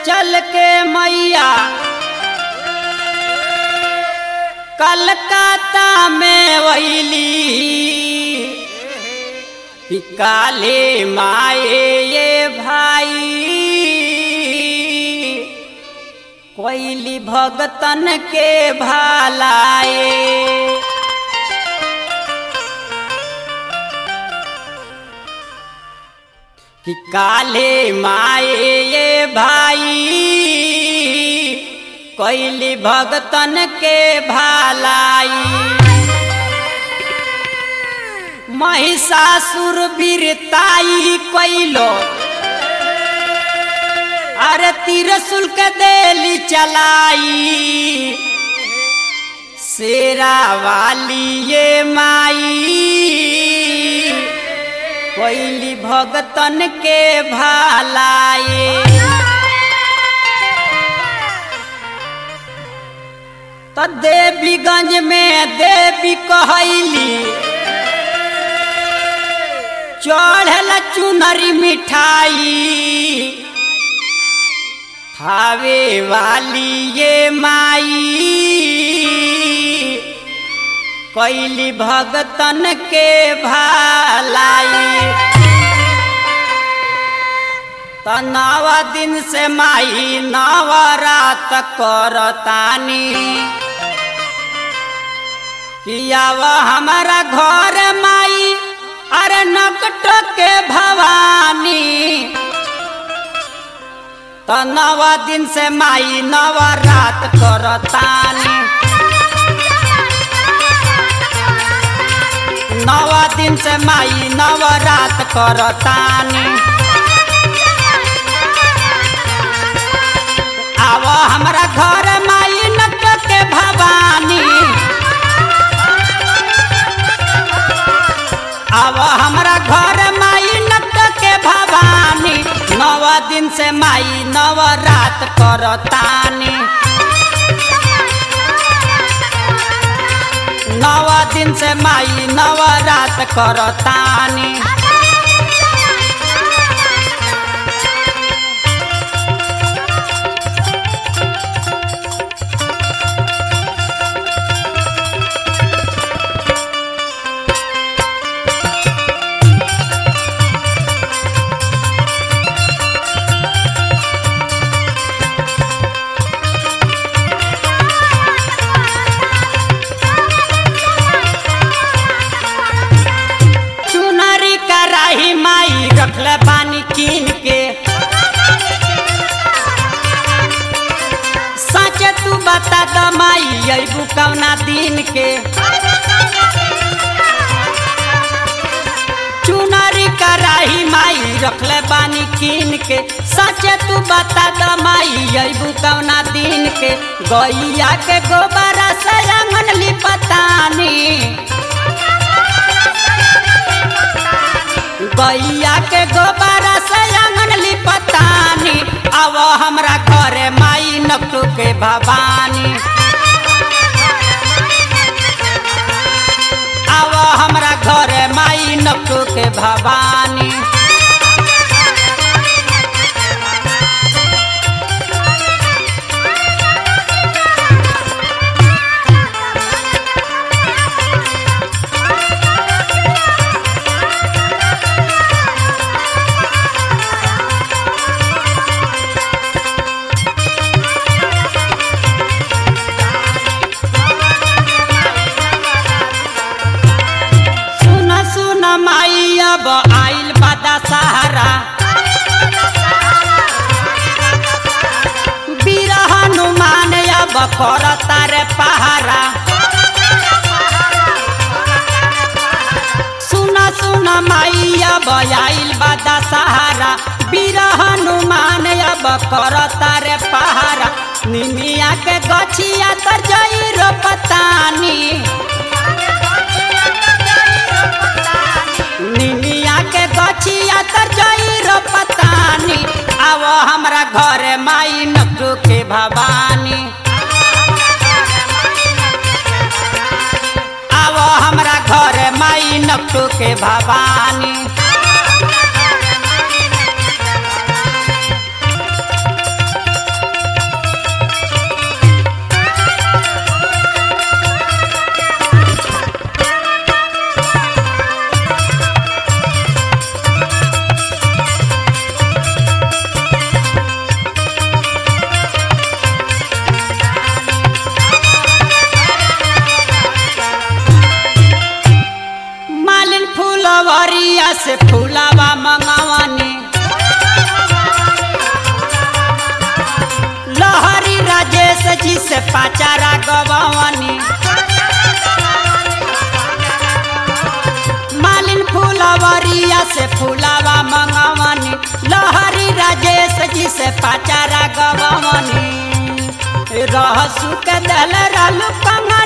चल के मैया कलकत्ता में वैली कि काले माए ये भाई कोइली भगतन के भालाए कि काले माए ये भाई कोइली भगतन के भालाई महिषासुर वीरताई कोइलो अरे तिरसुल के देली चलाई शेरा वाली ये माई कोइली भगतन के भालाए तो देवीगंज में देवी कहली चढ़ल चुनरी मिठाई थावे वाली ये माई कैली भगतन के भालाई त नव दिन से माई नवरात करतानी कियाव हमारा घर माई अरे नकट के भवानी त नव दिन से माई नवरात करतानी नव दिन से माई नवरात करतानी आव हमरा घर माई नक के भवानी आव हमरा घर माई नक के भवानी नव दिन से माई नवरात करतानी नव दिन से माई नवरात करतानी चुनरी कराही माई रखले पानी कीन के सच तू बता द माई अबू कौना दिन के चुनरी कराही माई रखले पानी कीन के सच तू बता द माई अबू कौना दिन के गैया के गोबरा से आंगन लिपतानी गैया के गोबरा से आंगन लिपतानी अब हमरा घरे माई नकटू के भवानी अब हमरा घरे माई नकटू के भवानी सुन सुन माई अब आइल बदा सहारा वीर हनुमान अब करता रे पहारा सुन सुन माई अब आइल बदा सहारा वीर हनुमान अब करता रे पहारा निमिया के गछिया तर जई रोपतानी निमिया के गछिया तर जई रोपतानी आव हमरा घरे माई नकटू के भवानी आव हमरा घरे माई नकटू के भवानी फुलवरिया से फूलावा मंगवनी लहरी राजेश जी से पाचारा गवनी मालिन फुलवरिया से फूलावा मंगवनी लहरी राजेश जी से पाचारा गवनी रहसु के दल रालू कंगन